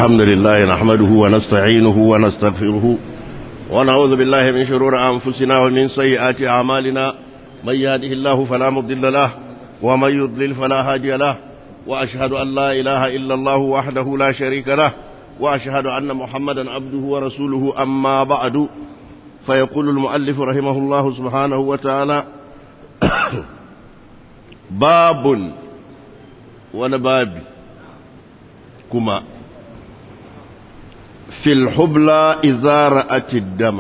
الحمد لله نحمده ونستعينه ونستغفره ونعوذ بالله من شرور أنفسنا ومن سيئات أعمالنا من يهده الله فلا مضل له ومن يضلل فلا هادي له وأشهد أن لا إله إلا الله وحده لا شريك له وأشهد أن محمدا عبده ورسوله أما بعد فيقول المؤلف رحمه الله سبحانه وتعالى باب ونباب كما في الحبلى إذا رأت الدم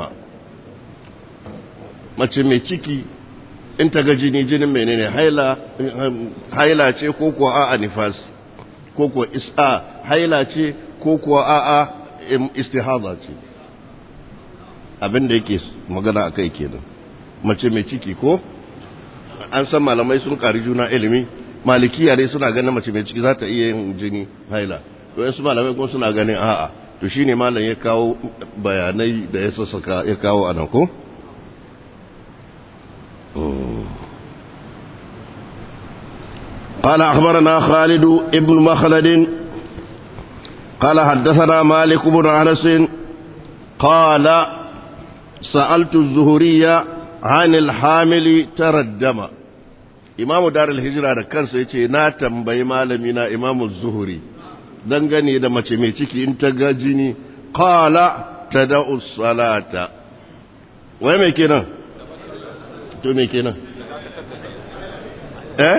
mace mai ciki in ta ga jini jinin menene haila ce ko kuwa a'a nifas ko kuwa is'a haila ce ko kuwa a'a istihada ce abin da yake magana akai kenan mace mai ciki ko an san malamai sun kari juna ilimi malikiya dai suna ganin mace mai ciki za ta iya yin jini haila to su malamai kuma suna ganin a'a to shine malam ya kawo bayanai da ya sassaka ya kawo anan ko قال أخبرنا خالد ابن مخلد قال حدثنا مالك بن أنس قال سألت الزهرية عن الحامل ترى الدم إمام دار الهجرة da kansa yace na tambayi malami na Imam Zuhri dangane da mace mai ciki in ta ga jini qala tada'u salata wai me kenan to me kenan eh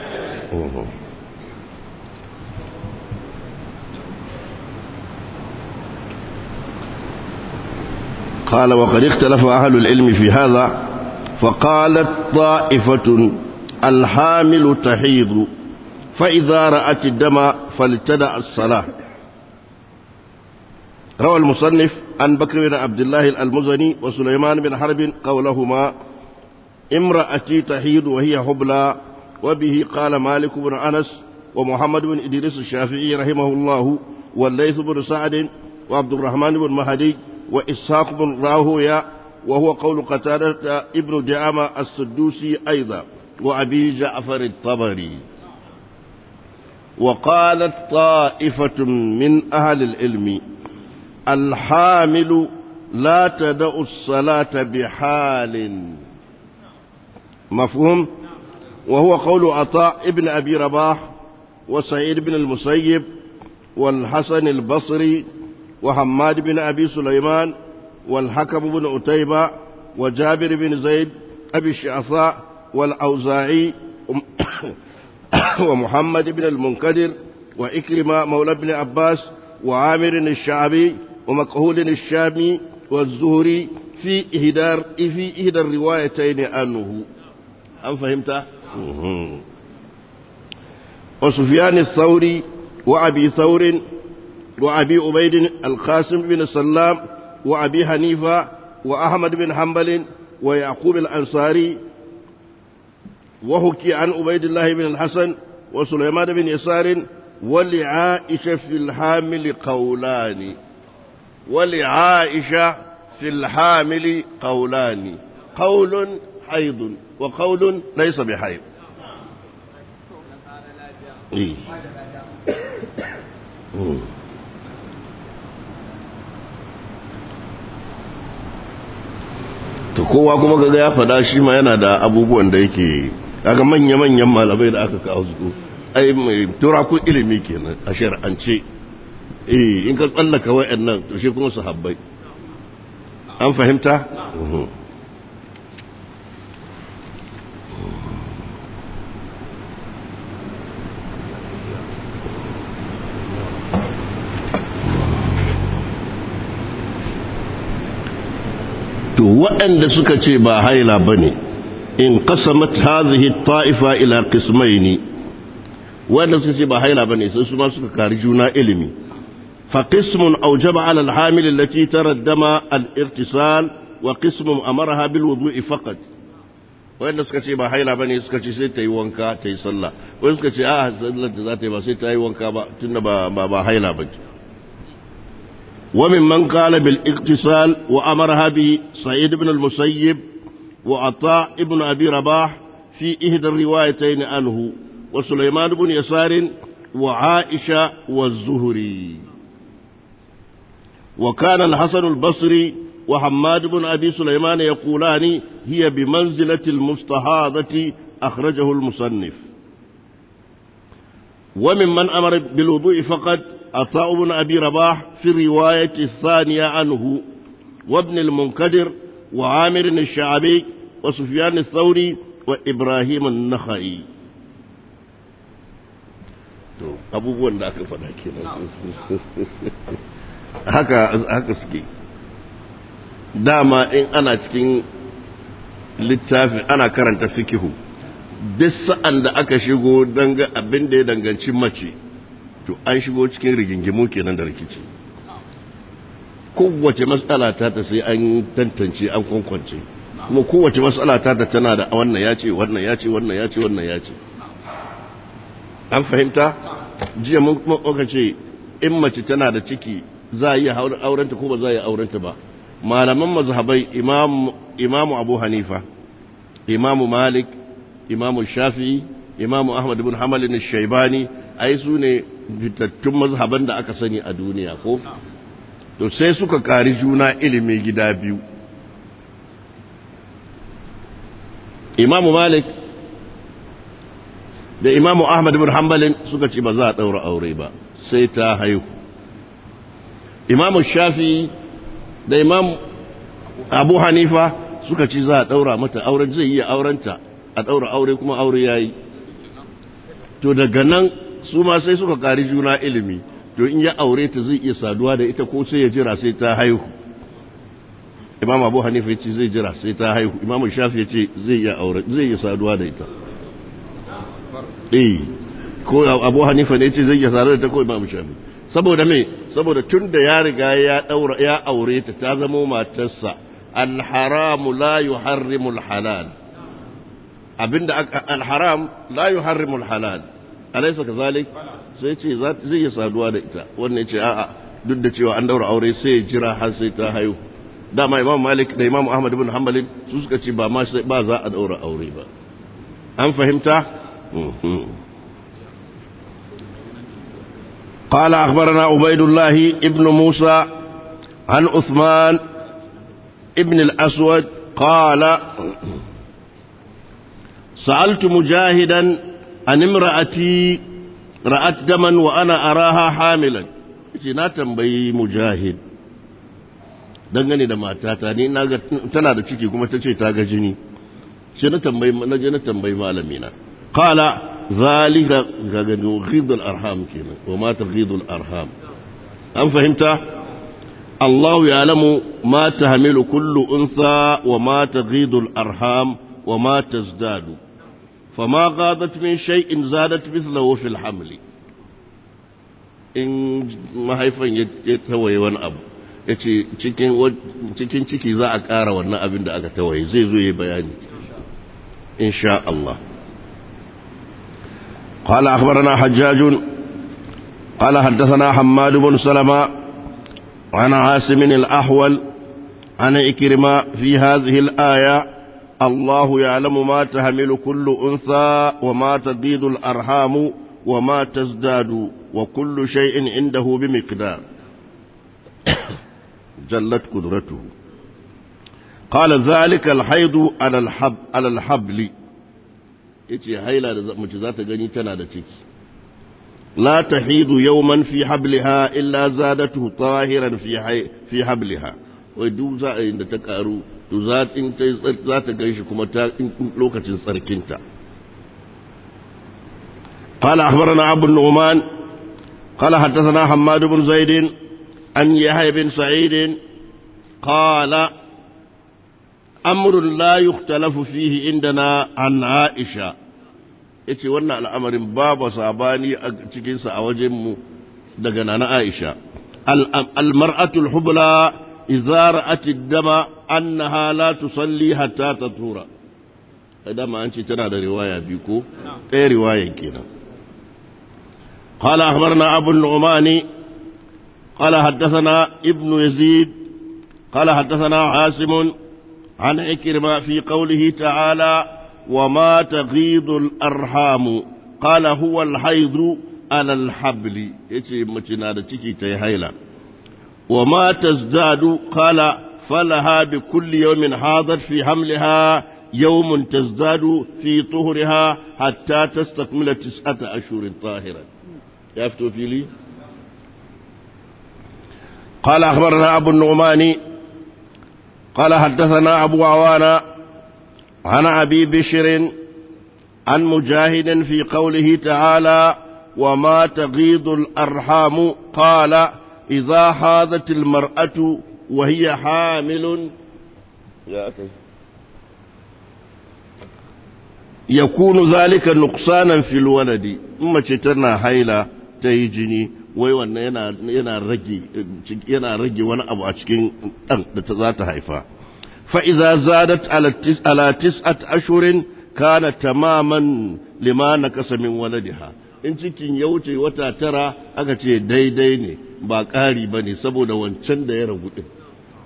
قال وقد اختلف أهل العلم في هذا فقالت طائفة الحامل تحيض فإذا رأت الدم فلتدع الصلاة روى المصنف عن بكر بن عبد الله المزني وسليمان بن حرب قولهما امرأتي تحيض وهي حبلى وبه قال مالك بن أنس ومحمد بن إدريس الشافعي رحمه الله والليث بن سعد وعبد الرحمن بن مهدي وإسحاق بن راهويا وهو قول قتادة ابن دعامة السدوسي أيضا وأبي جعفر الطبري وقالت طائفة من أهل العلم الحامل لا تدع الصلاة بحال مفهوم وهو قول عطاء ابن أبي رباح وسعيد بن المسيب والحسن البصري وحماد بن أبي سليمان والحكم بن أتيبة وجابر بن زيد أبي الشعثاء والأوزاعي ومحمد بن المنكدر وإكرمة مولى بن عباس وعامر الشعبي ومكهول الشامي والزهري في إهدار في إهدى الروايتين عنه أم فهمت؟ وسفيان الثوري وأبي ثور وأبي عبيد القاسم بن سلام وأبي حنيفة وأحمد بن حنبل ويعقوب الأنصاري وحكي عن عبيد الله بن الحسن وسليمان بن يسار ولعائشة في الحامل قولان ولعائشة في الحامل قولان قول حيض وقول ليس بحيض إيه. to kowa kuma kaga ya fada shi ma yana da abubuwan da yake kaga manya-manyan malamai da aka kawo su ai mai turakun ilimi kenan a shar'ance eh in ka tsallaka wa'annan to shi kuma sahabbai an fahimta to waɗanda suka ce ba haila ba ne in kasamat hazihi ta'ifa ila qismaini waɗanda suka ce ba haila ba ne sai su ma suka kari juna ilimi fa qismun awjaba ala al-hamil allati taraddama al-irtisal wa qismun amaraha bil wudu'i faqat waɗanda suka ce ba haila ba ne suka ce sai ta yi wanka ta yi sallah wanda suka ce a sallar ta za ta yi ba sai ta yi wanka ba tunda ba ba haila ba ce وممن قال بالاغتسال وأمرها به سعيد بن المسيب وعطاء ابن أبي رباح في إحدى الروايتين عنه وسليمان بن يسار وعائشة والزهري وكان الحسن البصري وحماد بن أبي سليمان يقولان هي بمنزلة المستحاضة أخرجه المصنف وممن أمر بالوضوء فقط عطاء بن أبي رباح في الرواية الثانية عنه وابن المنكدر وعامر الشعبي وسفيان الثوري وإبراهيم النخعي abubuwan da aka faɗa kenan haka haka suke dama in ana cikin littafin ana karanta fikihu duk sa'an da aka shigo danga abin da ya danganci mace to an shigo cikin rigingimu kenan da rikici kowace matsala ta ta sai an tantance an kwankwance kuma kowace matsala ta ta tana da wannan ya ce wannan ya ce wannan ya ce wannan ya ce an fahimta jiya mun muka ce in mace tana da ciki za a yi aurenta ko ba za a yi aurenta ba malaman mazhabai imamu abu hanifa imamu malik imamu shafi'i imamu ahmad bin hamalin shaibani ai su ne fitattun mazhaban da aka sani a duniya ko to sai suka kari juna ilimi gida biyu imamu malik da imamu ahmad bin hanbalin suka ce ba za a ɗaura aure ba sai ta haihu imamu shafi da imamu abu hanifa suka ce za a ɗaura mata auren zai yi aurenta a ɗaura aure kuma aure ya yi to daga nan su ma sai suka ƙari juna ilimi to in ya aure ta zai iya saduwa da ita ko sai ya jira sai ta haihu imam abu hanifa ya ce zai jira sai ta haihu imam shafi ya ce zai iya aure zai iya saduwa da ita eh ko abu hanifa ne ce zai iya saduwa da ita ko imam shafi saboda me saboda tun da ya riga ya daura ya aure ta ta zama matarsa al-haramu la yuharrimu al-halal abinda al-haram la yuharrimu al-halal alaysa kazalik sai ce zai iya saduwa da ita wannan ya ce a'a duk da cewa an daura aure sai ya jira har sai ta haihu dama imam malik da imam ahmad ibn hanbalin su suka ce ba ma ba za a daura aure ba an fahimta قال أخبرنا عبيد الله ابن موسى عن عثمان ابن الأسود قال سألت مجاهدا عن امرأتي رأت دما وأنا أراها حاملا na tambayi mujahid dangane da matata ni naga tana da ciki kuma ta ce ta ga jini shi na tambayi na je na tambayi malami na qala zalika ga ga ghidul arham kenan wa ma taghidul arham an fahimta Allah ya'lamu ma tahmilu kullu unsa wa ma taghidul arham wa ma tazdadu فما غاضت من شيء زادت مثله في الحمل in mahaifan ya tawaye wani abu ya ce cikin ciki za a ƙara wannan abin da aka tawaye zai zo ya bayani insha Allah قال أخبرنا حجاج قال حدثنا حماد بن سلمة عن عاصم الأحول عن إكرمة في هذه الآية الله يعلم ما تحمل كل أنثى وما تزيد الأرحام وما تزداد وكل شيء عنده بمقدار جلت قدرته قال ذلك الحيض على الحب على الحبل yace haila da mace za ta gani tana da ciki la tahidu yawman fi habliha illa zadatu tahiran fi fi habliha wai duk za a yi da ta karu to za ta gan shi kuma ta lokacin tsarkinta قال أخبرنا أبو النعمان قال حدثنا حماد بن زيد عن يحيى بن سعيد قال أمر لا يختلف فيه عندنا عن عائشة yace wannan al'amarin babu sabani a cikinsa a wajenmu daga nana Aisha al-mar'atul hubla idza ra'at ad-dama annaha la tusalli hatta tatura dama an ce tana da riwaya biyu ko ɗaya riwayan kenan قال أخبرنا أبو النعمان قال حدثنا ابن يزيد قال حدثنا عاصم عن عكرمة في قوله تعالى وما تغيض الأرحام قال هو الحيض على الحبل يتي متنا da ciki ta yi haila وما تزداد قال فلها بكل يوم حاضت في حملها يوم تزداد في طهرها حتى تستكمل تسعة أشهر طاهرا يفتو في لي قال أخبرنا أبو النعمان قال حدثنا أبو عوانة عن أبي بشر عن مجاهد في قوله تعالى وما تغيض الأرحام قال إذا حاضت المرأة وهي حامل يكون ذلك نقصانا في الولد ثم تنا حيلة تيجني wai wannan yana rage yana rage wani abu a cikin ɗan da ta za ta haifa fa'iza zadat ala tis'at ashurin kana tamaman lima na kasamin waladiha in cikin ya wuce wata tara aka ce daidai ne ba ƙari ba ne saboda wancan da ya ragu ɗin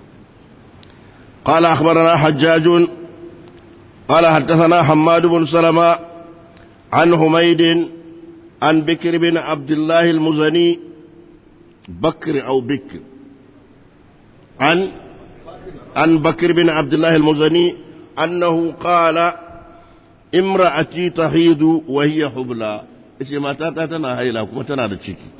قال أخبرنا حجاج قال حدثنا حماد بن سلمة عن حميد عن بكر بن عبد الله المزني بكر أو بكر عن عن بكر بن عبد الله المزني أنه قال امرأتي تحيض وهي حبلى إيش ما تاتا تنا هيلا كما تنا تشيكي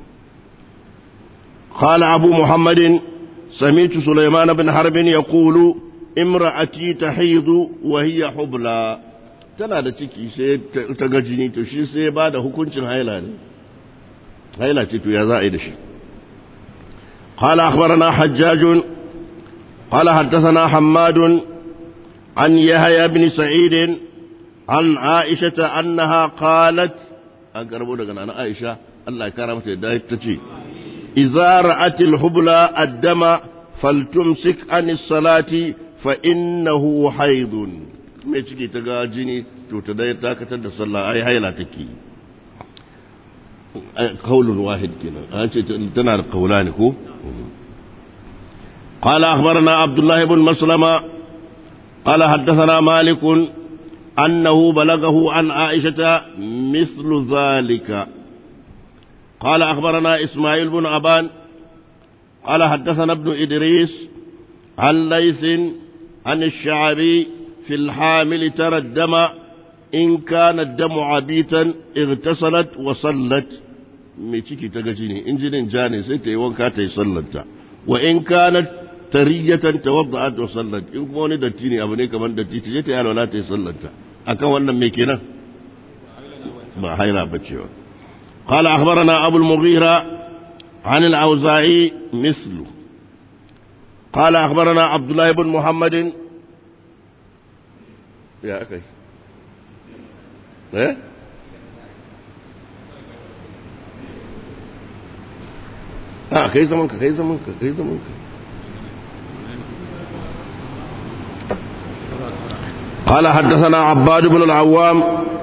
قال أبو محمد سمعت سليمان بن حرب يقول امرأتي تحيض وهي حبلى tana da ciki sai ta ga jini to shi sai ba da hukuncin haila ne haila ce to ya za a yi da shi قال أخبرنا حجاج قال حدثنا حماد عن يحيى بن سعيد عن عائشة أنها قالت أقربوا لك أنا عائشة الله كرمت تتي إذا رأت الحبلى الدم فلتمسك عن الصلاة فإنه حيض mai ciki ta ga jini to ta dai dakatar da sallah ai haila take qaulun wahid kenan an ce tana da qaulani ko قال أخبرنا عبد الله بن مسلمة قال حدثنا مالك أنه بلغه عن عائشة مثل ذلك قال أخبرنا إسماعيل بن أبان قال حدثنا ابن إدريس عن ليث عن الشعبي في الحامل ترى الدم إن كان الدم عبيتا اغتسلت وصلت mai ciki ta gaji ne in jinin ja ne sai ta yi wanka ta yi sallanta wa in kanat tariyatan tawadda'at wa sallat in kuma wani datti ne abu ne kamar datti ta je ta yi alwala ta yi sallanta akan wannan me kenan ba haila bace ba قال أخبرنا أبو المغيرة عن الأوزاعي مثله قال أخبرنا عبد الله بن محمد يا أخي إيه آه كي زمانك كي زمانك كي زمانك قال حدثنا عباد بن العوام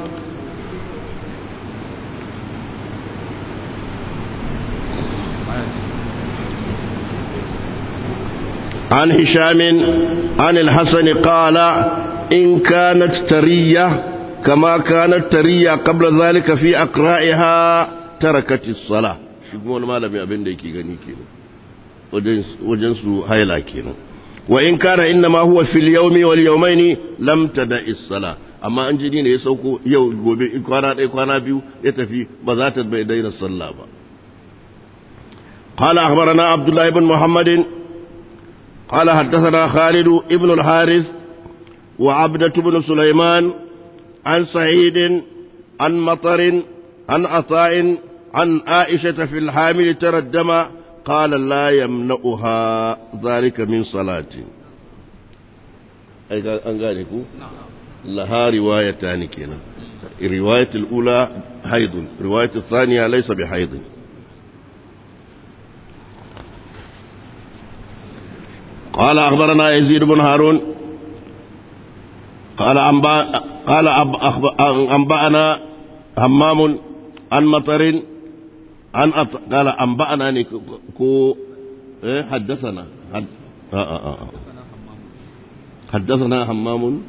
عن هشام عن الحسن قال إن كانت ترية كما كانت ترية قبل ذلك في أقرائها تركت الصلاة شكو ما لم يأبن ديكي غني كينا وجنس هايلا كينا وإن كان إنما هو في اليوم واليومين لم تدع الصلاة amma an jini ne ya sauko yau gobe kwana ɗaya kwana biyu ya tafi ba za ta bai daina sallah ba قال أخبرنا عبد الله بن محمد قال حدثنا خالد ابن الحارث وعبدة بن سليمان عن سعيد عن مطر عن عطاء عن عائشة في الحامل ترى الدم قال لا يمنعها ذلك من صلاة أي أنقالك لها روايتان كنا الرواية الأولى حيض الرواية الثانية ليس بحيض قال أخبرنا يزيد بن هارون قال أنبأ قال أنبأنا همام عن مطر عن أط... قال أنبأنا كو إيه حدثنا حد... آه آه آه. حدثنا همام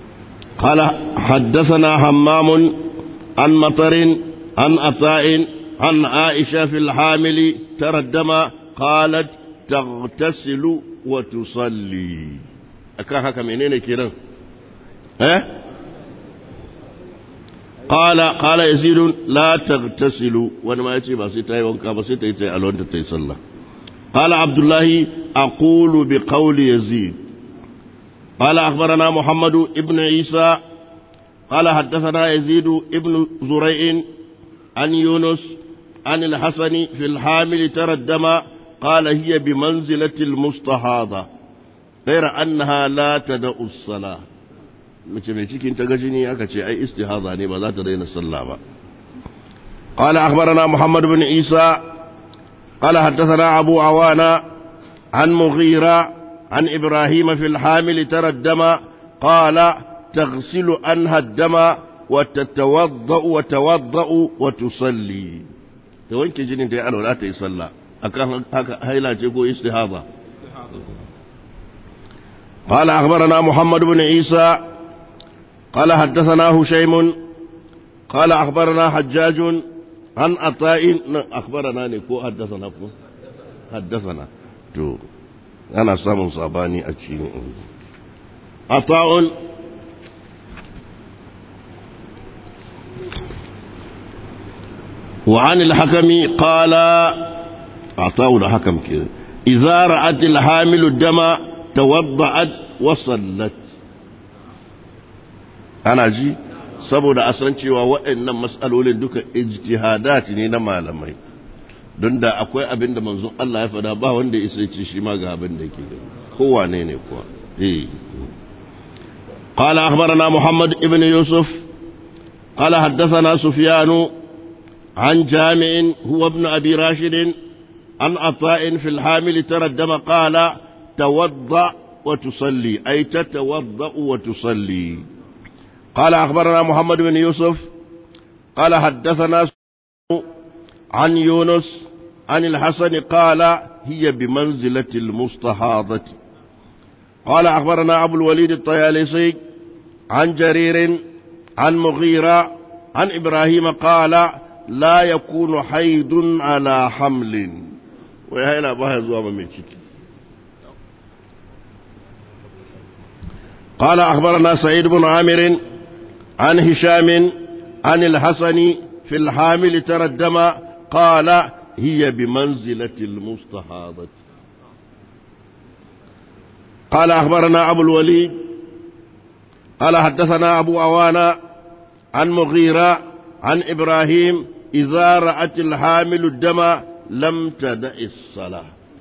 قال حدثنا همام عن مطر عن عطاء عن عائشة في الحامل ترى الدم قالت تغتسل وتصلي أكان هكا منين كيران ها قال قال يزيد لا تغتسل وانا ما يتي بس تاي وانكا بس تاي تاي الوان تاي صلى قال عبد الله أقول بقول يزيد قال أخبرنا محمد ابن عيسى قال حدثنا يزيد ابن زريع عن يونس عن الحسن في الحامل ترى الدم قال هي بمنزلة المستحاضة غير أنها لا تدع الصلاة mace mai cikin ta gajini aka ce ai istihaza ne ba za ta daina sallah ba قال أخبرنا محمد بن عيسى قال حدثنا أبو عوانة عن مغيرة عن إبراهيم في الحامل ترى الدم قال تغسل عنها الدم وتتوضأ وتوضأ وتصلي توانك جنين دي ألو لا تيصلى أكان هيلا تقول استهاضة قال أخبرنا محمد بن عيسى قال حدثنا هشيم قال أخبرنا حجاج عن عطاء أخبرنا نكو حدثنا حدثنا تو أنا سامن صاباني أتشيني عطاء وعن الحكم قال عطاء الحكم كده إذا رأت الحامل الدم توضأت وصلت أنا جي saboda a san cewa waɗannan matsalolin duka ijtihadat ne na malamai don da akwai abin da manzon Allah ya faɗa ba wanda isa ce shi ma ga abin da yake kowane ne kuwa eh قال أخبرنا محمد ابن يوسف قال حدثنا سفيان عن جامع هو ابن أبي راشد عن عطاء في الحامل ترى الدم قال توضأ وتصلي أي تتوضأ وتصلي قال أخبرنا محمد بن يوسف قال حدثنا عن يونس عن الحسن قال هي بمنزلة المستحاضة قال أخبرنا أبو الوليد الطيالسي عن جرير عن مغيرة عن إبراهيم قال لا يكون حيض على حمل وهي لا بها زوام من قال أخبرنا سعيد بن عامر عن هشام عن الحسن في الحامل ترى الدم قال هي بمنزلة المستحاضة قال أخبرنا أبو الوليد قال حدثنا أبو أوانا عن مغيرة عن إبراهيم إذا رأت الحامل الدم لم تدع الصلاة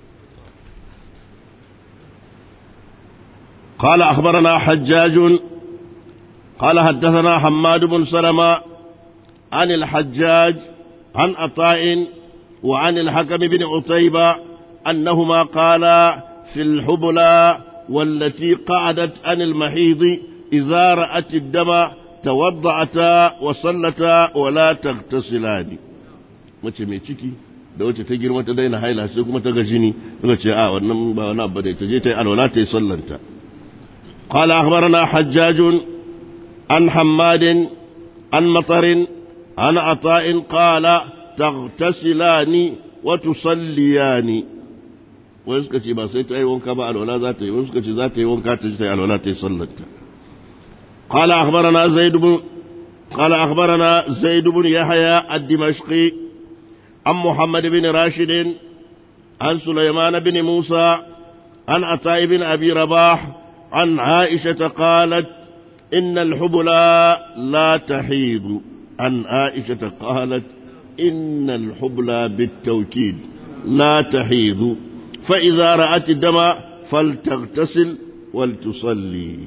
قال أخبرنا حجاج قال حدثنا حماد بن سلمة عن الحجاج عن عطاء وعن الحكم بن عتيبة أنهما قالا في الحبلى والتي قعدت عن المحيض إذا رأت الدم توضعتا وصلتا ولا تغتسلان mace mai ciki da wacce ta girma ta daina haila sai kuma ta ga jini daga ce a wannan ba wani abu da ta je ta yi alwala ta yi sallanta قال أخبرنا حجاج عن حماد عن مطر عن عطاء قال تغتسلان وتصليان wani suka ce ba sai ta yi wanka ba alwala za ta yi wani suka ce za ta yi wanka ta ji ta yi alwala ta yi sallanta قال أخبرنا زيد بن قال أخبرنا زيد بن يحيى الدمشقي عن محمد بن راشد عن سليمان بن موسى عن عطاء بن أبي رباح عن عائشة قالت إن الحبلى لا تحيض عن عائشة قالت إن الحبلى بالتوكيد لا تحيض فإذا رأت الدم فلتغتسل ولتصلي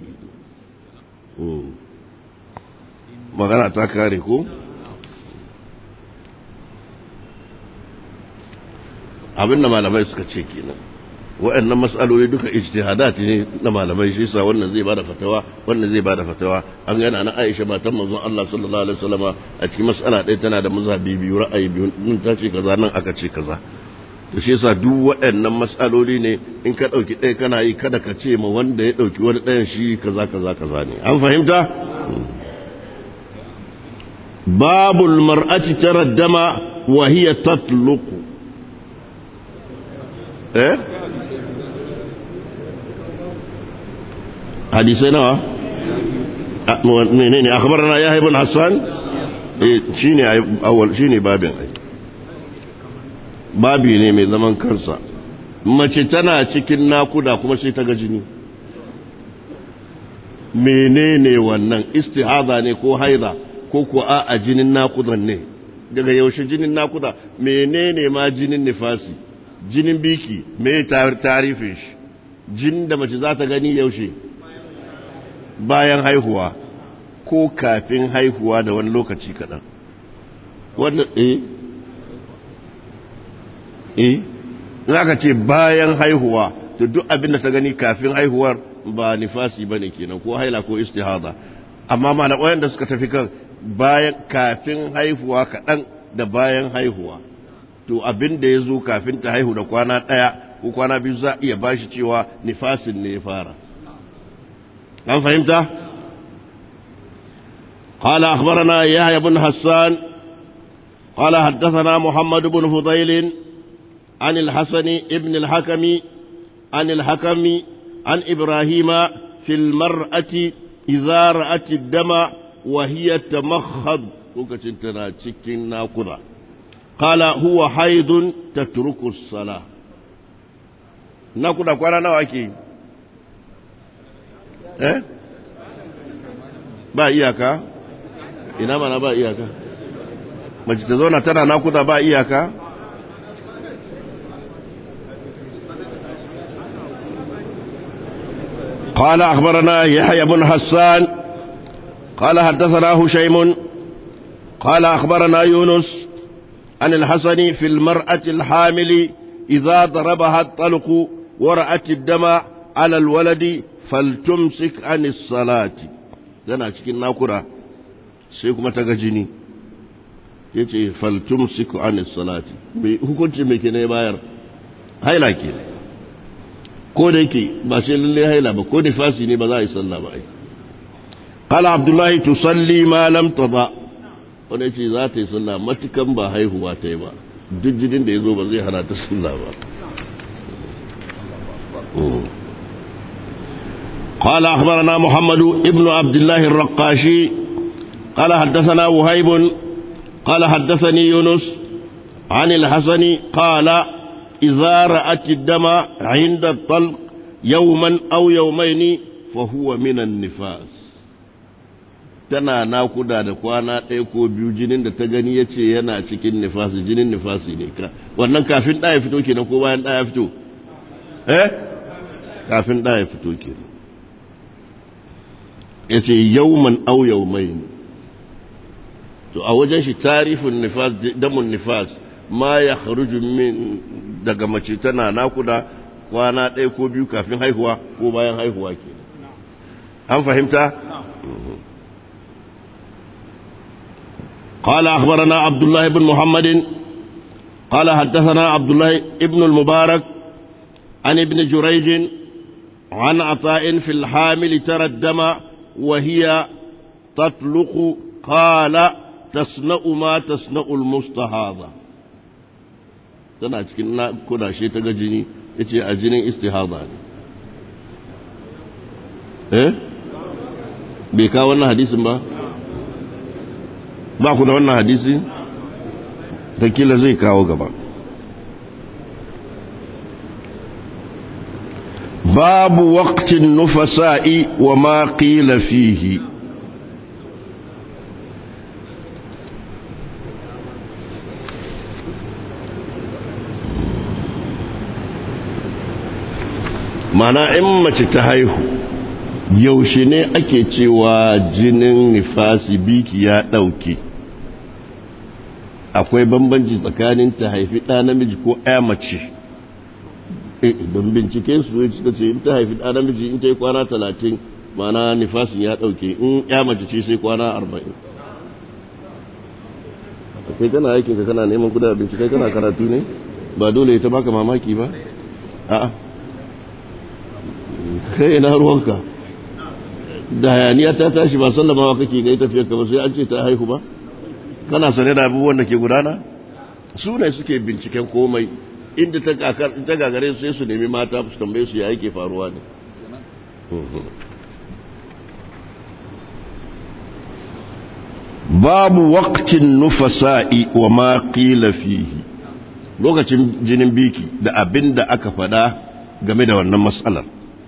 magana ta kare ko abinda malamai suka ce kenan waɗannan matsaloli duka ijtihadat ne na malamai shi yasa wannan zai bada fatawa wannan zai bada fatawa an gana na Aisha matan manzon Allah sallallahu alaihi wasallama a cikin mas'ala ɗaya tana da mazhabi biyu ra'ayi biyu nan ta ce kaza nan aka ce kaza to shi yasa duk waɗannan matsaloli ne in ka ɗauki ɗaya kana yi kada ka ce ma wanda ya ɗauki wani ɗayan shi kaza kaza kaza ne an fahimta babul mar'ati tara dama وهي تطلق ايه حديثنا منين اخبرنا يحيى بن حسان eh shine awal shine babin ai babi ne mai zaman kansa mace tana cikin nakuda kuma sai ta ga jini menene wannan istihada ne ko haida ko ko a jinin nakudan ne daga yaushe jinin nakuda menene ma jinin nifasi jinin biki me tarifin shi jinin da mace za ta gani yaushe bayan haihuwa ko kafin haihuwa da wani lokaci kaɗan wanda eh eh za ka ce bayan haihuwa to duk abin da ta gani kafin haihuwar ba nifasi ba ne kenan ko haila ko istihada amma ma da suka tafi kan bayan kafin haihuwa kaɗan da bayan haihuwa to abin da ya zo kafin ta haihu da kwana ɗaya ko kwana biyu za iya bashi cewa nifasin ne ya fara an fahimta قال أخبرنا يحيى بن حسان قال حدثنا محمد بن فضيل عن الحسن ابن الحكم عن الحكم عن إبراهيم في المرأة إذا رأت الدم وهي تمخض وكتنتنا تشكين ناقضة قال هو حيض تترك الصلاة ناقضة قوانا نواكي eh ba iyaka ina mana ba iyaka mace ta zauna tana nakuda ba iyaka قال أخبرنا يحيى بن حسان قال حدثنا هشيم قال أخبرنا يونس عن الحسن في المرأة الحامل إذا ضربها الطلق ورأت الدم على الولد فلتمسك عن الصلاة tana cikin nakura sai kuma ta ga jini ya ce faltumsiku an salati hukunci mai ke ne bayar haila ke ko da yake ba sai lalle haila ba ko nifasi ne ba za a yi sallah ba ai qala abdullahi tusalli ma lam tada wanda yace za ta yi sallah matukan ba haihuwa ta yi ba duk jinin da ya zo ba zai hana ta sallah ba قال أخبرنا محمد ابن عبد الله الرقاشي قال حدثنا وهيب قال حدثني يونس عن الحسن قال إذا رأت الدم عند الطلق يوما أو يومين فهو من النفاس tana nakuda da kwana ɗaya ko biyu jinin da ta gani ya ce yana cikin nifasi jinin nifasi ne ka wannan kafin ɗaya fito kenan ko bayan ɗaya fito eh kafin ɗaya fito kenan ya ce yauman au yaumai to a wajen shi tarifin nifas damun nifas ma ya kharuju min daga mace tana nakuda kwana ɗaya ko biyu kafin haihuwa ko bayan haihuwa ke an fahimta قال أخبرنا عبد الله بن محمد قال حدثنا عبد الله ابن المبارك عن ابن جريج عن عطاء في الحامل ترى الدم وهي تطلق قال تصنع ما تصنع المستحاضة tana cikin na kudashe ta ga jini ya ce a jinin istihada ne eh bai kawo wannan hadisin ba ba ku da wannan hadisi kila zai kawo gaba babu waqtin nufasa'i wa ma qila fihi mana in mace ta haihu yaushe ne ake cewa jinin nifasi biki ya ɗauke akwai bambanci tsakanin ta haifi ɗa namiji ko ɗaya mace don bincike su ya suka ce in ta haifi ɗa namiji in ta yi kwana talatin mana nifasin ya ɗauke in ya mace ce sai kwana arba'in kai kana aikin ka kana neman kuda bincike kana karatu ne ba dole ya ta baka mamaki ba a'a kai ina ruwanka da hayaniya ta tashi ba sallamawa kake ga tafiyar ka ba sai an ce ta haihu ba kana sane da abubuwan da ke gudana su ne suke binciken komai inda ta gagare su sai su nemi mata su tambaye su ya yake faruwa ne babu waqtin nufasa'i wa ma qila fihi lokacin jinin biki da abin da aka fada game da wannan matsalar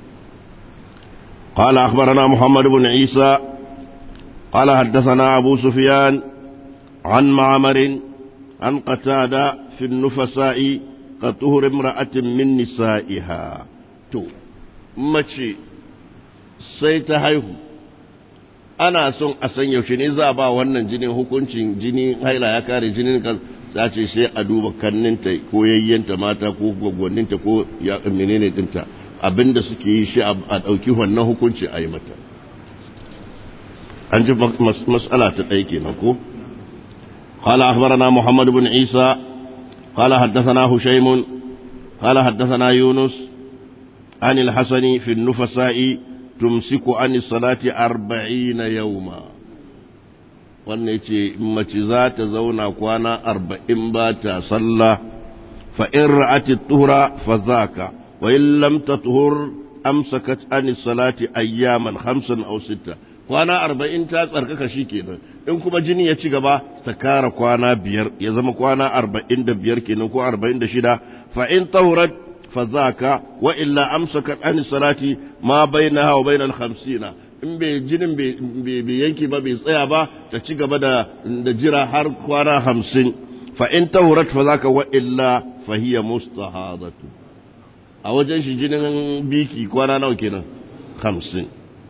قال أخبرنا محمد بن عيسى قال حدثنا أبو سفيان عن معمر عن قتادة في النفساء كطهر امرأة من نسائها تو ماشي سيتهيه ana son a san yaushe ne za a ba wannan jinin hukuncin jini haila ya kare jinin kan za ce sai a duba kanninta ko yayyanta mata ko gwaggwanninta ko ya menene dinta abinda suke yi shi a ɗauki wannan hukunci a yi mata an ji mas'ala ta ɗaya kenan ko قال أخبرنا محمد بن عيسى قال حدثنا هشيم قال حدثنا يونس عن الحسن في النفساء تمسك عن الصلاة أربعين يوما wannan ce mace za ta zauna kwana arba'in ba ta sallah fa in ra'ati tuhura fa zaka wa in lam tatuhur amsakat an salati ayyaman khamsan aw sitta kwana arba'in ta tsarkaka shi kenan in kuma jini ya ci gaba ta kara kwana biyar ya zama kwana arba'in da biyar kenan ko arba'in da shida fa in tahurat fa zaka wa illa amsakat an salati ma bainaha wa bainal khamsina in bai jinin bai yanki ba bai tsaya ba ta ci gaba da da jira har kwana hamsin fa in tahurat fa zaka wa illa fa hiya mustahadatu a wajen shi jinin biki kwana nawa kenan hamsin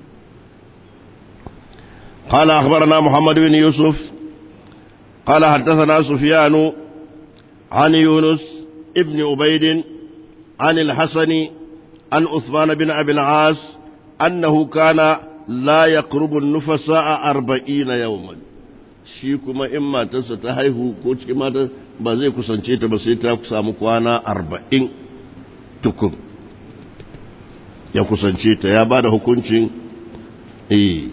قال أخبرنا محمد بن يوسف قال حدثنا سفيان عن يونس ابن عبيد عن الحسن عن عثمان بن أبي العاص أنه كان لا يقرب النفساء أربعين يوما shi kuma in matarsa ta haihu ko cikin matar ba zai kusance ta ba sai ta samu kwana arba'in tukun ya kusance ta ya ba da hukuncin eh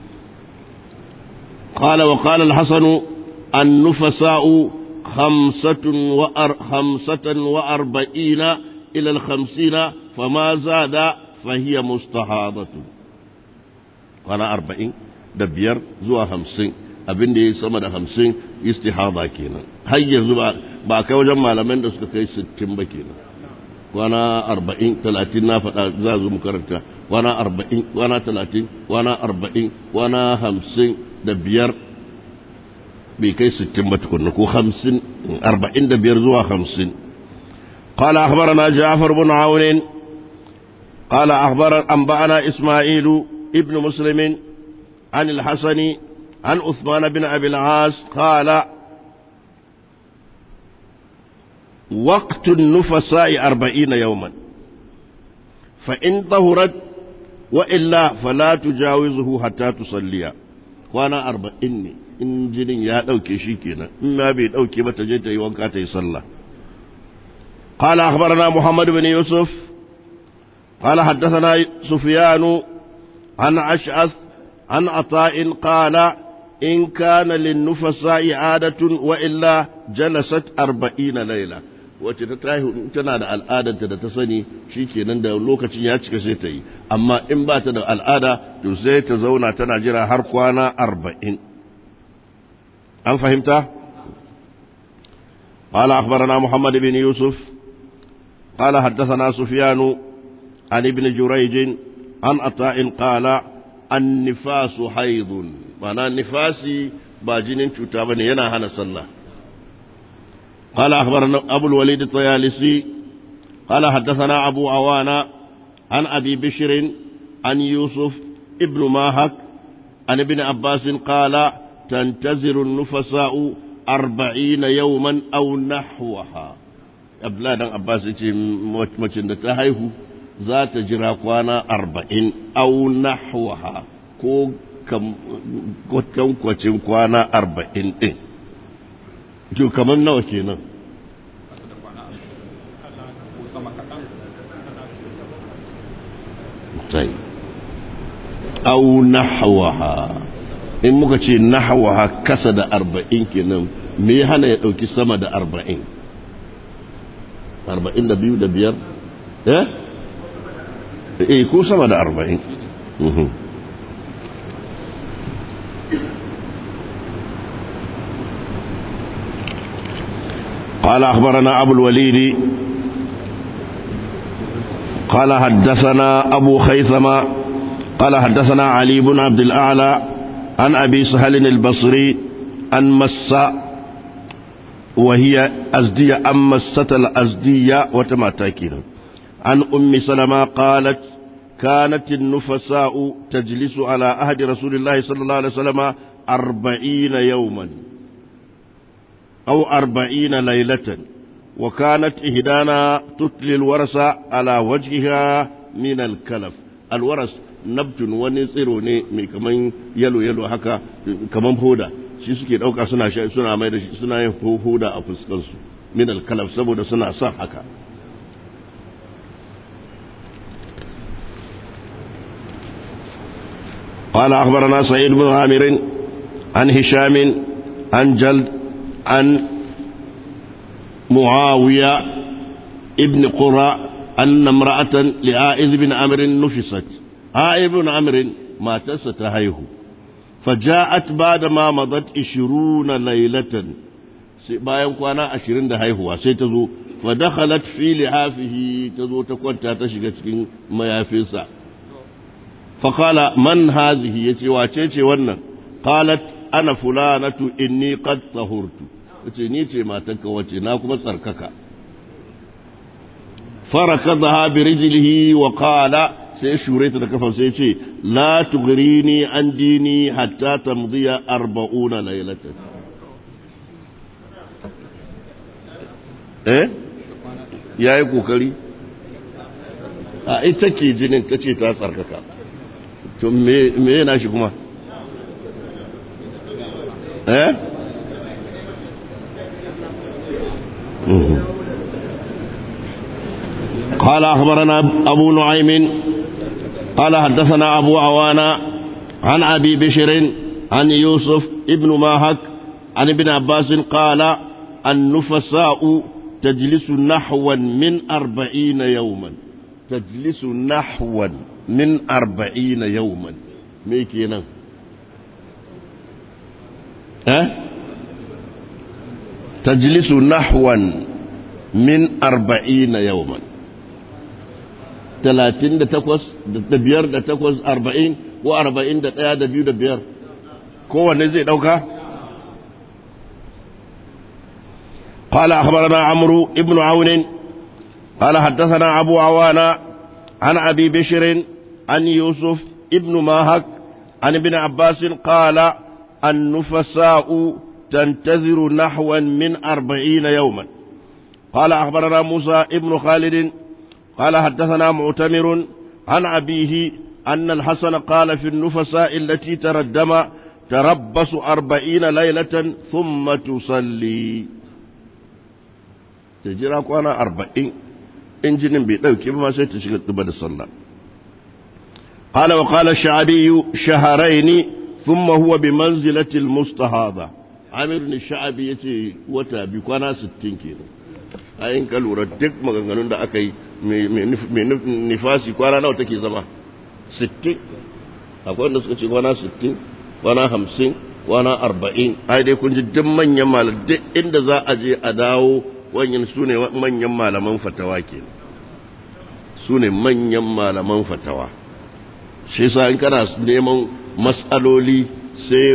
قال وقال الحسن النفساء خمسة, وأر خمسة وأربعين إلى الخمسين فما زاد فهي مستحاضة قال أربعين دبير زوا خمسين abin da ya sama da hamsin istihada kenan har yanzu ba kai wajen malaman da suka kai sittin ba kenan kwana arba'in talatin na faɗa za zo mu karanta kwana arba'in kwana talatin kwana arba'in kwana hamsin da biyar bai kai sittin ba tukunna ko hamsin arba'in da biyar zuwa hamsin قال أخبرنا جعفر بن عون قال أخبر أنبأنا إسماعيل ابن مسلم عن الحسن عن عثمان بن أبي العاص قال وقت النفساء أربعين يوما فإن طهرت وإلا فلا تجاوزه حتى تصلي kwana arba'in ne in jinin ya ɗauke shi kenan in ma bai ɗauke ba ta je ta yi wanka ta yi sallah قال أخبرنا محمد بن يوسف قال حدثنا سفيان عن أشعث عن عطاء قال إن كان للنفساء عادة وإلا جلست أربعين ليلة wacce ta tahi tana da al'adarta da ta sani shi kenan da lokacin ya cika sai ta yi amma in ba ta da al'ada to sai ta zauna tana jira har kwana arba'in an fahimta قال أخبرنا محمد بن يوسف قال حدثنا سفيان عن ابن جريج عن عطاء قال النفاس حيض معنى النفاس باجين تتابن ينا هنا صلى قال أخبرنا أبو الوليد الطيالسي قال حدثنا أبو عوانا عن أبي بشر عن يوسف ابن ماهك عن ابن عباس قال تنتظر النفساء أربعين يوما أو نحوها abladan abbas ce macin da ta haihu za ta jira kwana arba'in au nahwaha ko kwacin kwana arba'in ɗin to kamar nawa kenan sai au nahwaha in muka ce nahawa kasa da arba'in kenan me ya hana ya ɗauki sama da arba'in arba'in da biyu da biyar eh eh ko sama da arba'in قال أخبرنا أبو الوليد قال حدثنا أبو خيثمة قال حدثنا علي بن عبد الأعلى عن أبي سهل البصري عن مسة وهي أزدية أم مسة الأزدية وتماتاكين عن أم سلمة قالت كانت النفساء تجلس على عهد رسول الله صلى الله عليه وسلم أربعين يوما أو أربعين ليلة وكانت إهدانا تتلي الورس على وجهها من الكلف الورس nabtun wani tsiro ne mai kaman yalo yalo haka kaman hoda shi suke dauka suna suna mai da shi suna yin hoda a fuskansu min alkalaf saboda suna son haka قال أخبرنا سعيد بن عامر عن هشام عن جلد عن معاوية ابن قرى أن امرأة لعائذ بن عمرو نفست عائذ بن عمرو ما تستهيه فجاءت بعد ما مضت عشرون ليلة bayan kwana ashirin da haihuwa sai ta zo fa dakhalat fi lihafihi ta zo ta kwanta ta shiga cikin mayafinsa fa qala man hazihi yace wace ce wannan qalat ana fulanatu inni qad tahurtu yace ni ce matanka wace na kuma tsarkaka farakadha bi rijlihi wa qala sai shure ta da kafa sai ce la tughrini an dini hatta tamdiya 40 laylatan eh yayi kokari a ita ke jinin ta ce ta tsarkaka to me me yana shi kuma eh قال أخبرنا أبو نعيم قال حدثنا أبو عوانا عن أبي بشر عن يوسف ابن ماهك عن ابن عباس قال النفساء تجلس نحوا من أربعين يوما تجلس نحوا من أربعين يوما ميكينا أه؟ تجلس نحوا من أربعين يوما talatin da takwas da biyar da takwas arba'in ko arba'in da ɗaya da biyu da biyar kowanne zai ɗauka? قال أخبرنا عمرو ابن عون قال حدثنا أبو عوانا عن أبي بشر عن يوسف ابن ماهك عن ابن عباس قال النفساء تنتظر نحوا من أربعين يوما قال أخبرنا موسى ابن خالد قال حدثنا معتمر عن أبيه أن الحسن قال في النفساء التي تردم تربص أربعين ليلة ثم تصلي تجرى كوانا أربعين إنجن بيتو كيف ما سيتشغل تبدا الصلاة قال وقال الشعبي شهرين ثم هو بمنزلة المستهاضة عامر الشعبي يتي وتا بكوانا ستين كيلو ayin ka lura duk maganganun da aka yi mai nifasi kwana nawa take zama 60 akwai wanda suka ce kwana 60 kwana 50 kwana 40 ai dai kun ji duk manyan malam duk inda za a je a dawo wanyan su ne manyan malaman fatawa ke su ne manyan malaman fatawa shi sa in kana neman matsaloli sai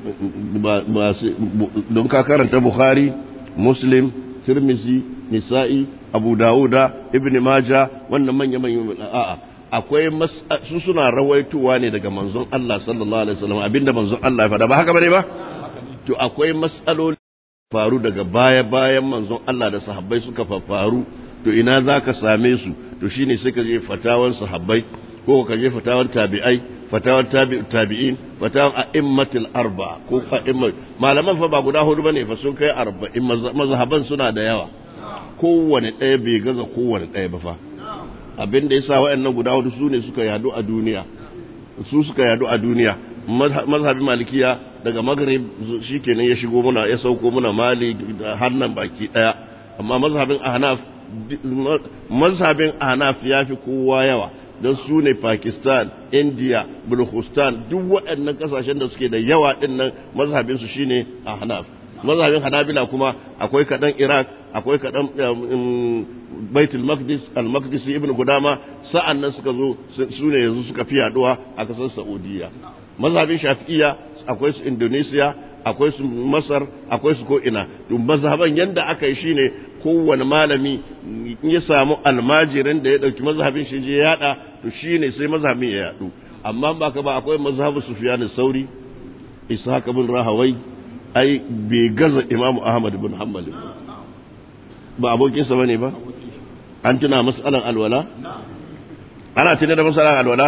don ka karanta bukhari muslim tirmizi nisa'i abu dawuda ibn maja wannan manya manyan a'a akwai su suna rawaituwa ne daga manzon Allah sallallahu alaihi wasallam abinda manzon Allah ya faɗa ba haka bane ba to akwai mas'aloli faru daga baya bayan manzon Allah da sahabbai suka faru to ina zaka same su to shine sai ka je fatawan sahabbai ko ka je fatawan tabi'ai fatawan tabi'in fatawan a'immatul arba ko a'imma malaman fa ba guda hudu bane fa sun kai arba'in mazhaban suna da yawa kowane ɗaya bai gaza kowane ɗaya ba fa abin da yasa waɗannan guda hudu su ne suka yadu a duniya su suka yadu a duniya mazhabin malikiya daga maghrib shikenan ya shigo muna ya sauko muna mali hannan baki daya amma mazhabin ahnaf mazhabin ahnaf yafi kowa yawa don su ne pakistan india bulhustan duk waɗannan kasashen da suke da yawa ɗinnan mazhabinsu shine ahnaf mazhabin hanabila kuma akwai kaɗan iraq akwai kaɗan baitul maqdis al-maqdisi ibn gudama sa'an nan suka zo su ne yanzu suka fi yaduwa a kasar saudiya mazhabin shafi'iyya akwai su indonesia akwai su masar akwai su ko'ina to mazhaban yanda aka yi shine kowane malami in ya samu almajirin da ya dauki mazhabin shi je ya yada to shine sai mazhabin ya yadu amma ba ka ba akwai mazhabu sufyan sauri ishaq bin rahawai ai bai gaza imamu ahmad bin hanbal ba abokinsa bane ba an tuna mas'alan alwala ana tuna da mas'alan alwala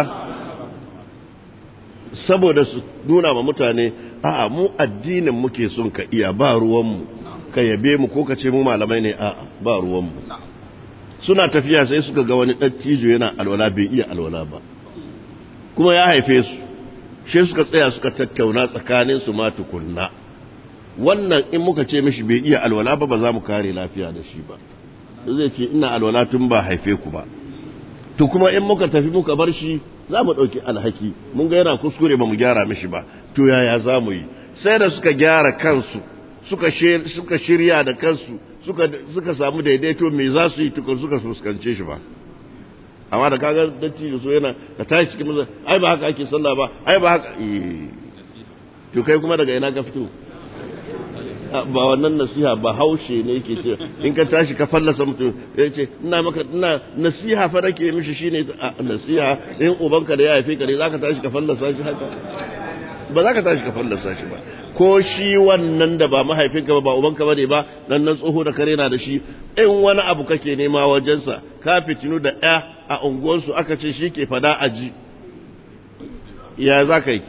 saboda su nuna ma mutane a'a mu addinin muke son ka iya ba ruwanmu ka yabe mu ko ka ce mu malamai ne a'a ba ruwanmu suna tafiya sai suka ga wani dattijo yana alwala bai iya alwala ba kuma ya haife su shi suka tsaya suka tattauna tsakanin su ma tukunna wannan in muka ce mishi bai iya alwala ba ba za mu kare lafiya da shi ba zai ce ina alwala tun ba haife ku ba to kuma in muka tafi muka bar shi za mu ɗauki alhaki mun ga yana kuskure ba mu gyara mishi ba to yaya za mu yi sai da suka gyara kansu suka shirya da kansu suka samu daidaito me za su yi tukun suka fuskance shi ba amma da kaga datti da so yana ka tashi cikin masa ai ba haka ake sallah ba ai ba haka to kai kuma daga ina ka fito ba wannan nasiha ba haushe ne yake ce in ka tashi ka fallasa mutum ya ce ina maka ina nasiha fa nake mishi shine nasiha in ubanka da ya haife ka ne zaka tashi ka fallasa shi haka ba za ka tashi ka fallasa shi ba ko shi wannan da ba mahaifinka ba ba ubanka bane ba nan nan tsoho da kare na da shi in wani abu kake nema wajensa ka fitinu da ya a unguwarsu aka ce shi ke fada aji ya za ka yi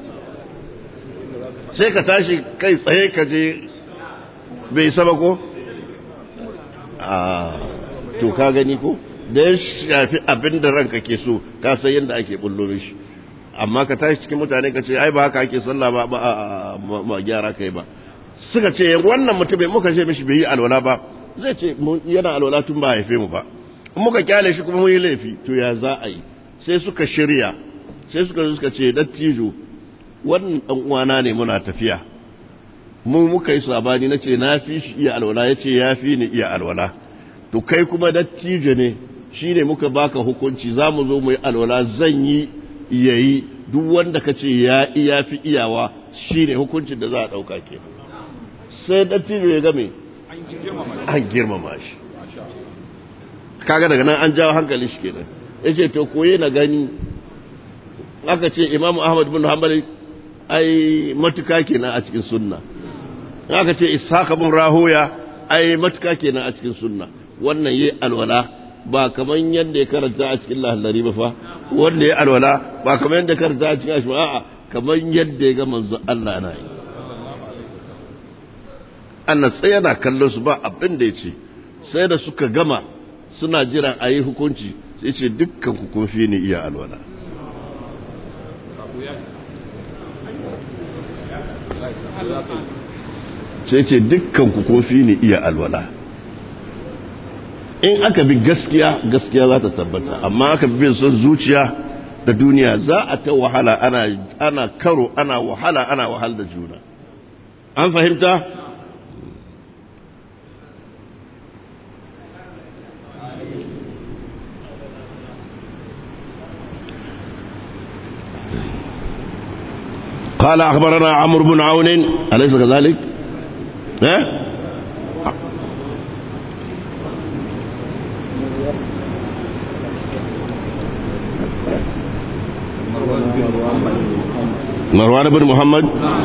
sai ka tashi kai tsaye ka je bai saba ko? a to ka gani ko da ya shafi abin da ranka ke so ka san yadda ake bullo shi amma ka tashi cikin mutane ka ce ai ba haka ake sallah ba ba ma gyara kai ba suka ce wannan mutum bai muka ce mishi bai yi alwala ba zai ce yana alwala tun ba haife mu ba in muka kyale shi kuma mun yi laifi to ya za a yi sai suka shirya sai suka suka ce dattijo wannan dan uwana ne muna tafiya mu muka yi sabani nace na fi shi iya alwala yace ya fi ni iya alwala to kai kuma dattijo ne shine muka baka hukunci zamu zo mu yi alwala zan yi yayi duk wanda kace ya iya fi iyawa shine hukuncin da za a dauka ke sai dattijo ya game an girmama shi kaga daga nan an jawo hankali shi kenan yace to koye na gani aka ce imamu ahmad bin hanbali ai matuka kenan a cikin sunna aka ce ishaq bin rahoya ai matuka kenan a cikin sunna wannan yayi alwala ba kaman yadda ya karanta a cikin lahallari ba fa wanda ya alwala ba kaman yadda ya karanta a cikin ashma a'a kaman yadda ya ga manzo Allah na yi annan sai yana kallon su ba abin da ya ce sai da suka gama suna jiran a yi hukunci sai ce dukkan ku kun fi ni iya alwala sai ce dukkan ku kun fi ni iya alwala in aka bi gaskiya gaskiya za ta tabbata amma aka bi son zuciya da duniya za a ta wahala ana, ana karo ana wahala ana wahal da juna an fahimta قال أخبرنا عمرو بن عون أليس كذلك؟ ها؟ مروان بن محمد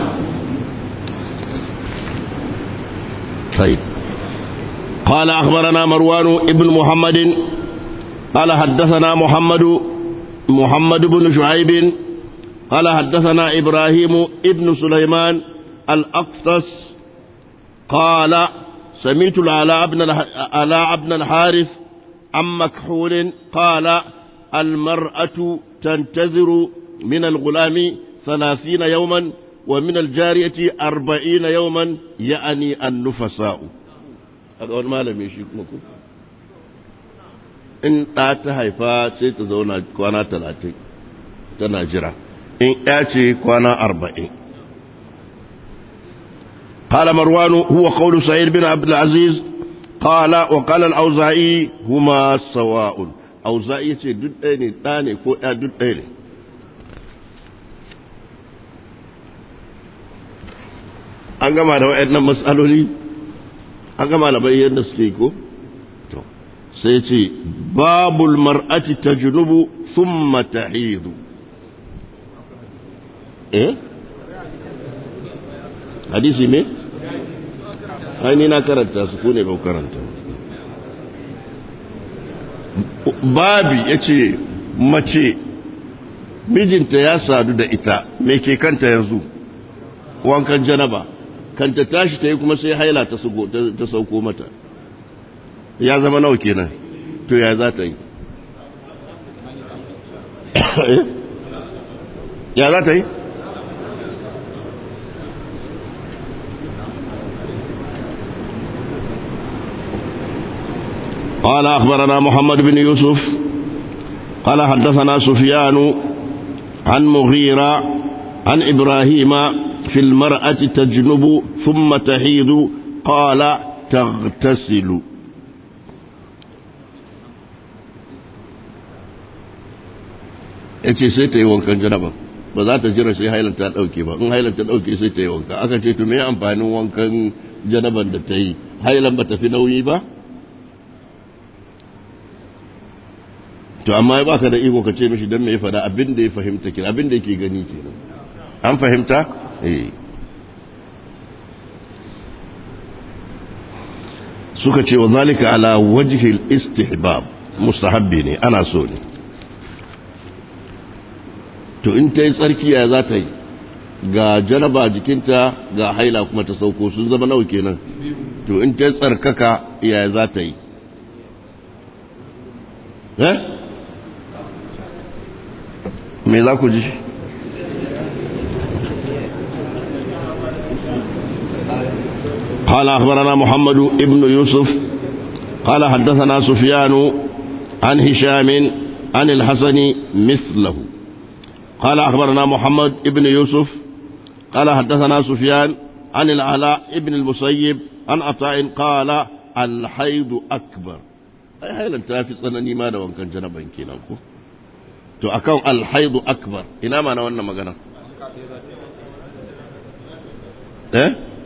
طيب قال أخبرنا مروان ابن محمد قال حدثنا محمد محمد بن شعيب قال حدثنا إبراهيم ابن سليمان الأقفص قال سمعت العلاء بن العلاء بن الحارث عن مكحول قال المرأة تنتظر من الغلام ثلاثين يوما ومن الجارية أربعين يوما يعني النفساء هذا هو ما لم يشيكمكم in ɗa ta haifa sai ta zauna kwana talatin tana jira in ya ce kwana arba'in قال مروان هو قول سعيد بن عبد العزيز قال وقال الأوزاعي هما سواء أوزاعي يتي دد أيني تاني كو دد أيني an gama da waɗannan matsaloli an gama da bayyana da suke ko sai ce babul mar'ati tajnubu thumma tahidu eh hadisi ne ai na karanta su ko ne ba karanta babi ya ce mace mijinta ya sadu da ita me ke kanta yanzu wankan janaba kanta tashi ta yi kuma sai haila ta sauko mata ya zama nawa kenan to ya za ta yi ya za ta yi قال أخبرنا محمد بن يوسف قال حدثنا سفيان عن مغيرة عن إبراهيم في المرأة تجنب ثم تحيض قال تغتسل yace sai ta yi wankan janaba ba za ta jira sai hailan ta dauke ba in hailan ta dauke sai ta yi wanka aka ce to me amfanin wankan janaban da ta yi hailan ba ta fi nauyi ba to amma ya baka da iko ka ce mishi don me ya fada abin da ya fahimta kira abin da yake gani kenan an fahimta eh suka ce wa zalika ala wajhil istihbab mustahabbi ne ana so ne to in ta yi tsarkiya za ta yi ga janaba jikinta ga haila kuma ta sauko sun zama nawa kenan to in ta yi tsarkaka ya za ta yi eh me za ku ji قال أخبرنا محمد ابن يوسف قال حدثنا سفيان عن هشام عن الحسن مثله قال أخبرنا محمد ابن يوسف قال حدثنا سفيان عن العلاء ابن المسيب عن عطاء قال الحيض أكبر أي حيلا تافي صنني ما دوان كان جنبا كينا to akan alhaidu akbar ina ma na wannan magana eh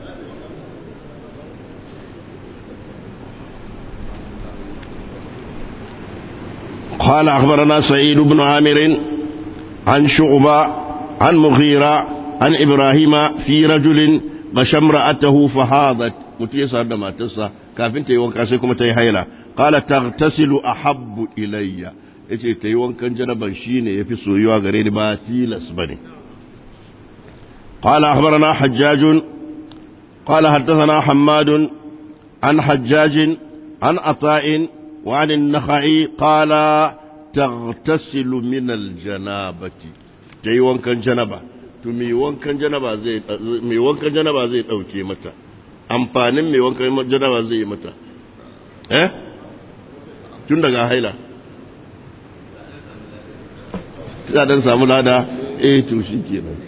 قال أخبرنا سعيد بن عامر عن شعبة عن مغيرة عن إبراهيم في رجل غشى امرأته فهاضت متيسر دما تسا كافين تيوان كاسيكم تيهيلا قال تغتسل أحب إلي yace ta yi wankan janaban shi ne ya fi soyuwa gare ni ba tilas ba ne قال أخبرنا حجاج قال حدثنا حماد عن حجاج عن عطاء وعن النخعي قال تغتسل من الجنابة تي wankan janaba to me wankan janaba zai me wankan janaba zai dauke mata amfanin me wankan janaba zai yi mata eh tun daga haila za dan samu lada eh to shikenan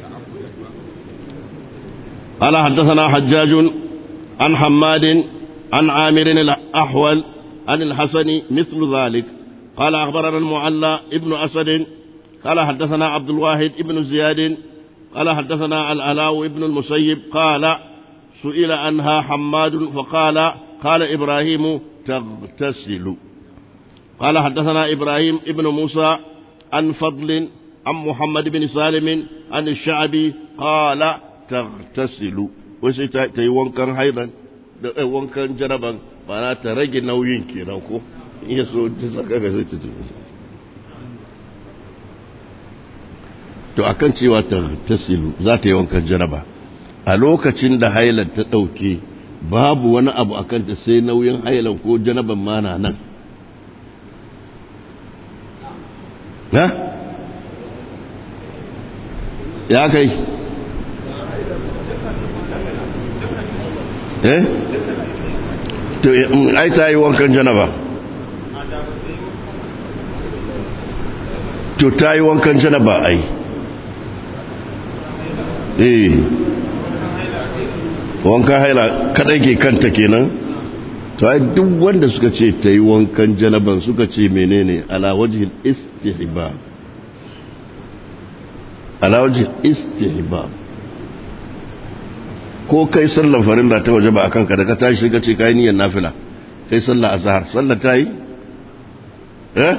قال حدثنا حجاج عن حماد عن عامر الأحول عن الحسن مثل ذلك قال أخبرنا المعلى ابن أسد قال حدثنا عبد الواحد ابن زياد قال حدثنا الألاو ابن المسيب قال سئل عنها حماد فقال قال إبراهيم تغتسل قال حدثنا إبراهيم ابن موسى عن فضل عن محمد بن سالم عن الشعبي قال تغتسل وسي تي wankan hailan da wankan jaraban ba na ta rage nauyin kenan ko in ya so ta saka ga sai ta tafi to akan cewa ta tasilu za ta yi wankan jaraba a lokacin da hailan ta ɗauke babu wani abu a kanta sai nauyin hailan ko janaban mana nan na ya kai eh to ai ta yi wankan janaba to ta yi wankan janaba ai eh wankan haila kadai ke kanta kenan to ai duk wanda suka ce ta yi wankan janaban suka ce menene ala wajhil istihbab ala wajhil istihbab ko kai sallar farilla ta waje ba akan ka da ka tashi ka ce kai niyyar nafila kai sallar azhar sallar ta yi eh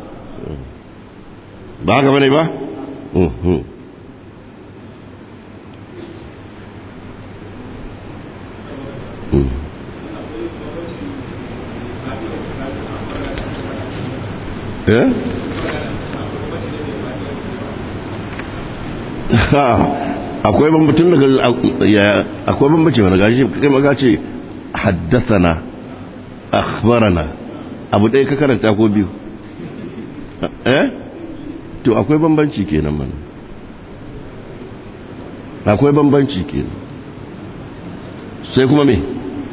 ba haka bane ba eh akwai bambancin daga akwai bambanci mana gashi kai maga ce haddathana akhbarana abu ɗaya ka karanta ko biyu eh to akwai bambanci kenan mana akwai bambanci kenan sai kuma me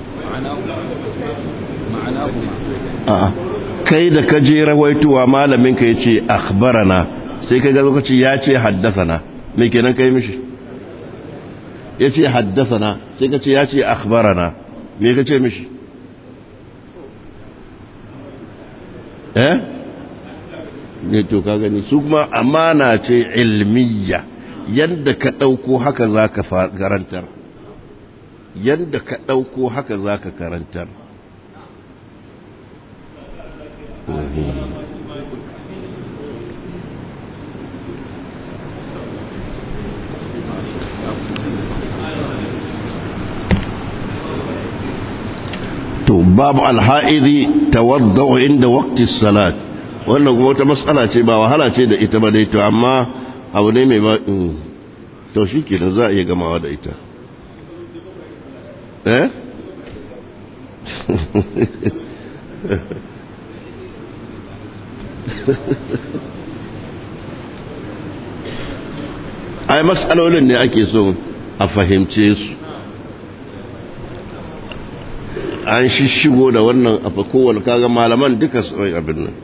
a'a kai da ka je rawaituwa malamin ka yace akhbarana sai kai ga lokaci ya ce haddathana me kenan kai mishi yace haddathana sai ka ce ya ce akhbarana me ka ce mishi eh ne to ka gani su kuma amana ce ilmiya yadda ka ɗauko haka za ka karantar yadda ka ɗauko haka za ka karantar to babu alha'idi tawadda'u inda waqti salat wannan kuma wata matsala ce ba wahala ce da ita ba dai to amma abu ne mai ba to shi ke za a iya gamawa da ita eh ai matsalolin ne ake so a fahimce su an shishigo da wannan a kowane kaga malaman duka abin nan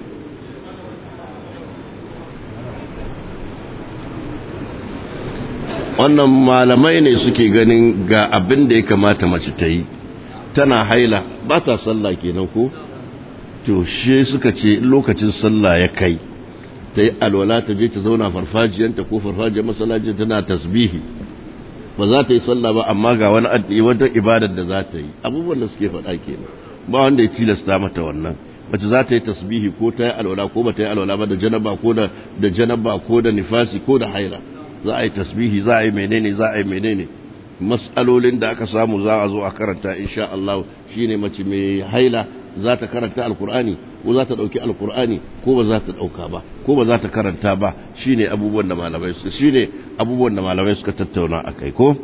wannan malamai ne suke ganin ga abin da ya kamata mace ta yi tana haila ba ta sallah kenan ko to shi suka ce lokacin sallah ya kai ta yi alwala ta je ta zauna farfajiyanta ko farfajiyar masallaci tana tasbihi ba za ta yi sallah ba amma ga wani addu'i wata ibadar da za ta yi abubuwan da suke faɗa kenan ba wanda ya tilasta mata wannan mace za ta yi tasbihi ko ta yi alwala ko ba ta yi alwala ba da janaba ko da da janaba ko da nifasi ko da haila za a yi tasbihi za a yi menene za a yi menene mas'alolin da aka samu za a zo a karanta insha Allah shine mace mai haila za ta karanta alkur'ani ko za ta dauki alkur'ani ko ba za ta dauka ba ko ba za ta karanta ba shine abubuwan da malamai su shine abubuwan da malamai suka tattauna akai ko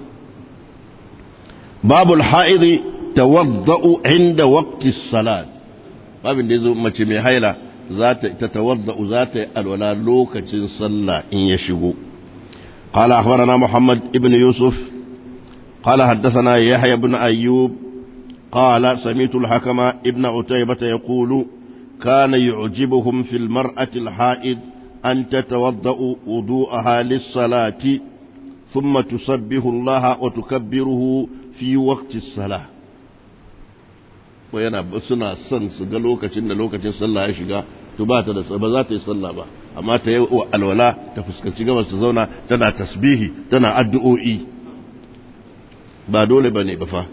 babul haidi tawadda'u inda waqti salat babin da yazo mace mai haila za ta tawadda'u za ta yi alwala lokacin sallah in ya shigo قال أخبرنا محمد ابن يوسف قال حدثنا يحيى بن أيوب قال سمعت الحكم ابن عتيبة يقول كان يعجبهم في المرأة الحائض أن تتوضأ وضوءها للصلاة ثم تسبح الله وتكبره في وقت الصلاة وينا suna son su ga lokacin da lokacin sallah ya shiga to ba ta da ba za ta yi sallah ba amma ta yi alwala ta fuskanci gabas ta zauna tana tasbihi tana addu'o'i ba dole bane ba fa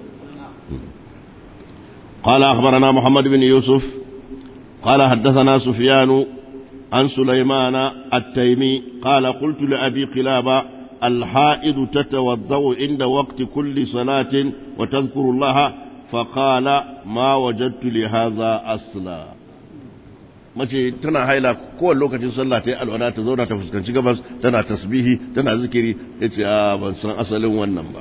قال أخبرنا محمد بن يوسف قال حدثنا سفيان عن سليمان التيمي قال قلت لأبي قلابة الحائض تتوضأ عند وقت كل صلاة وتذكر الله فقال ما وجدت لهذا أصلا mace tana haila kowane lokacin sallah ta yi alwala ta zauna ta fuskanci gabas tana tasbihi tana zikiri ya ce a ban san asalin wannan ba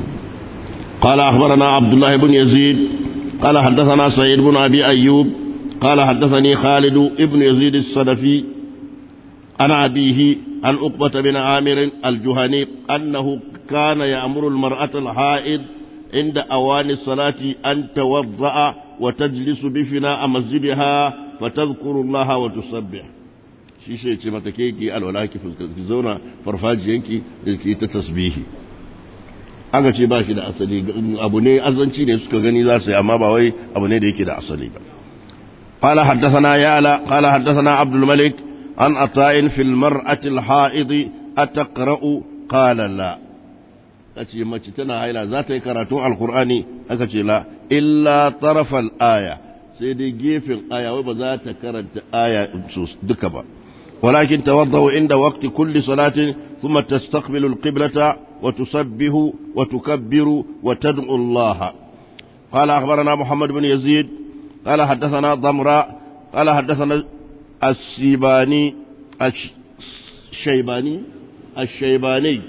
قال أخبرنا عبد الله بن يزيد قال حدثنا سعيد بن أبي أيوب قال حدثني خالد ابن يزيد الصدفي عن أبيه عن عقبة بن عامر الجهني أنه كان يأمر المرأة الحائض عند أوان الصلاة أن توضأ وتجلس بفناء مسجدها فتذكر الله وتسبح shi shi ce mata ke ki alwala ki fuskanci zauna farfajiyanki da ki ta tasbihi aka ce ba shi da asali abu ne azanci ne suka gani za su yi amma ba wai abu ne da yake da asali ba قال حدثنا يالا قال حدثنا عبد الملك عن عطاء في المرأة الحائض أتقرأ قال لا أتي ما تنا هايلا ذات كراتو القرآن أكتي لا إلا طرف الآية سيدي جيف الآية وبذات كرنت آية دكبا ولكن توضأوا عند وقت كل صلاة ثم تستقبل القبلة وتسبه وتكبر وتدعو الله قال أخبرنا محمد بن يزيد قال حدثنا ضمراء قال حدثنا السيباني الشيباني الشيباني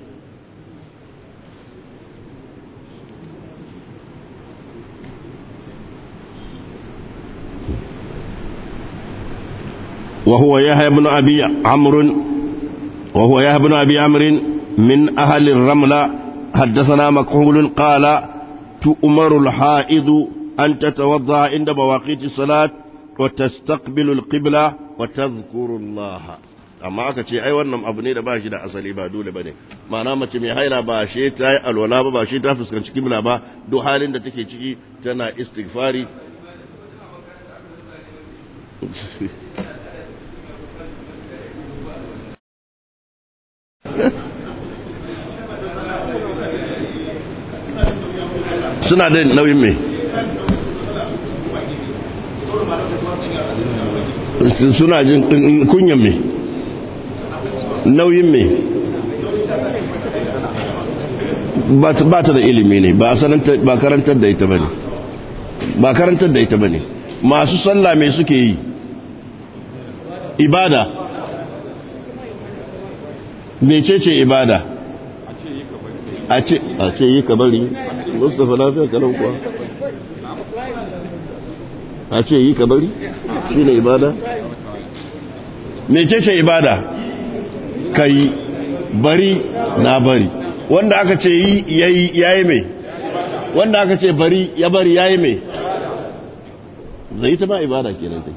وهو يحيى بن أبي عمرو وهو يحيى بن أبي عمرو من أهل الرملة حدثنا مكحول قال تؤمر الحائض أن تتوضأ عند مواقيت الصلاة وتستقبل القبلة وتذكر الله amma aka ce ai wannan abu ne da ba shi da asali ba dole bane ma'ana mace mai haila ba shi ta yi alwala ba ba shi ta fuskanci kibla ba duk halin da take ciki tana istighfari suna da nauyin mai suna jin kunyan mai nauyin mai ba ta da ilimi ne ba karantar da ita ba ne ba karantar da ita ba ne masu sallah mai suke yi ibada mecece ibada a ce yi ka bari mustapha lafiya kanan kuwa a ce yi ka bari shi ne ibada mecece ibada ka yi bari na bari wanda aka ce yi ya yi mai wanda aka ce bari ya bari ya yi mai zai ta ba ibada kenan take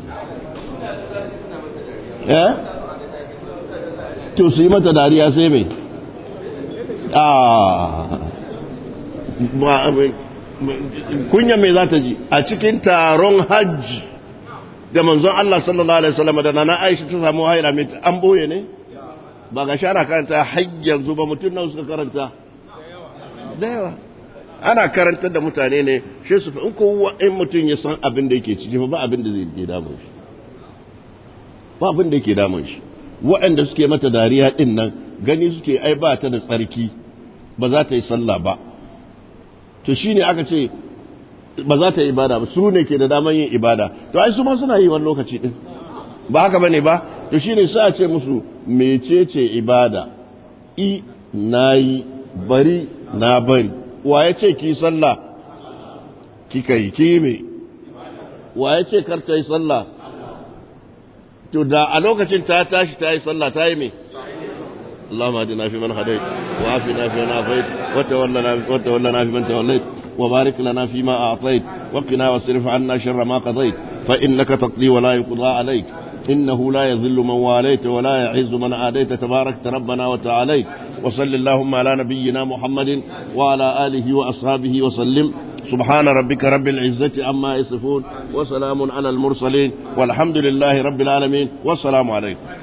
ya to su yi mata dariya sai mai kunya mai za ta ji a cikin taron hajji da manzon Allah sallallahu Alaihi wasallam da nana Aisha ta samu haila mai an boye ne ba ga shara karanta hajjar zuba mutum nan suka karanta da yawa ana karantar da mutane ne shi su in kowa in mutum ya san abin da yake ciki ba abin da zai ke damun shi ba abin da yake damun shi waɗanda suke mata dariya ɗin nan gani suke ai ba ta da tsarki ba za ta yi sallah ba to shi ne aka ce ba za ta yi ibada ba su ne ke da daman yin ibada to ai su ma suna yi wani lokaci ɗin ba haka ba ne ba to shi ne sa ce musu mecece ibada i na yi bari na bari wa ya ce ki sallah kika yi ki me wa ya ce kar ta yi sallah to da a lokacin ta tashi ta yi sallah ta yi me اللهم اهدنا فيمن هديت وعافنا فيمن عافيت وتولنا وتولنا فيمن توليت وبارك لنا فيما اعطيت وقنا واصرف عنا شر ما قضيت فانك تقضي ولا يقضى عليك إنه لا يذل من واليت ولا يعز من عاديت تباركت ربنا وتعاليت وصل اللهم على نبينا محمد وعلى آله وأصحابه وسلم سبحان ربك رب العزة عما يصفون وسلام على المرسلين والحمد لله رب العالمين والسلام عليكم